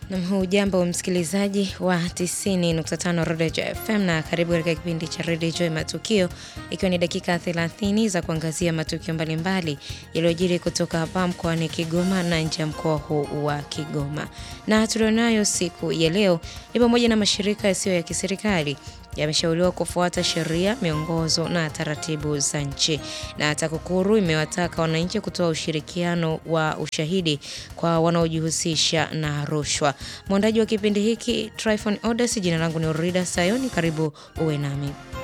Nam, hujambo msikilizaji wa 90.5 Rodejo FM na karibu katika kipindi cha Rodejo Matukio, ikiwa ni dakika 30 za kuangazia matukio mbalimbali yaliyojiri kutoka hapa mkoani Kigoma na nje ya mkoa huu wa Kigoma. Na tulionayo siku ya leo ni pamoja na mashirika yasiyo ya kiserikali yameshauriwa kufuata sheria, miongozo na taratibu za nchi. Na TAKUKURU imewataka wananchi kutoa ushirikiano wa ushahidi kwa wanaojihusisha na rushwa. Mwandaji wa kipindi hiki Tryphon Odes, jina langu ni Orida Sayoni, karibu uwe nami.